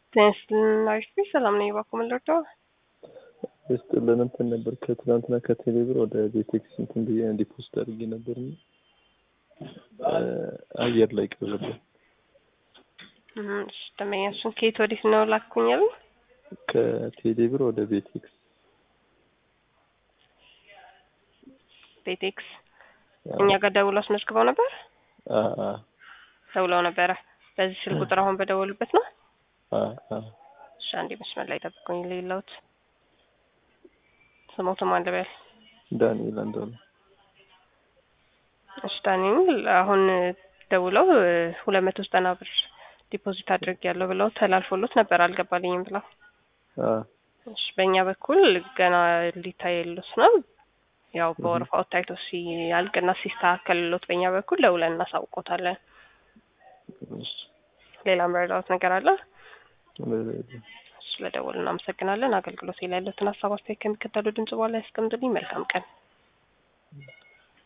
ናይስ ሰላም ነኝ። እባክዎ ምን ልርዳው? ይስጥልን እንትን ነበር ከትናንትና ከቴሌብር ወደ ቤቴክስ እንትን ብዬ ዲፖዚት አድርጌ ነበር እና አየር ላይ ቀረብን። ደመኛ እሱን ከየት ወዴት ነው ላኩኝ ያሉ? ከቴሌብር ወደ ቤቴክስ ቤቴክስ እኛ ጋር ደውለው አስመዝግበው ነበር። ደውለው ነበረ። በዚህ ስልክ ቁጥር አሁን በደወሉበት ነው። እሺ አንዴ መስመር ላይ ጠብቁኝ። ሌላውት ስሞቱ ማን ልበል? ዳንኤል አንዷል። እሺ ዳንኤል አሁን ደውለው ሁለት መቶ ዘጠና ብር ዲፖዚት አድርግ ያለው ብለው ተላልፎሎት ነበር አልገባልኝም ብለው። እሺ በእኛ በኩል ገና ሊታይሉት ነው። ያው በወረፋው ታይቶ ሲያልቅና ሲስተካከልሎት በእኛ በኩል ደውለን እናሳውቆታለን። ሌላ መረዳት ነገር አለ? ስለደወሉ እናመሰግናለን። አገልግሎት ላይ ያሉትን ሀሳብ አስተያየት ከሚከተሉ ድምጽ በኋላ ያስቀምጡልኝ። መልካም ቀን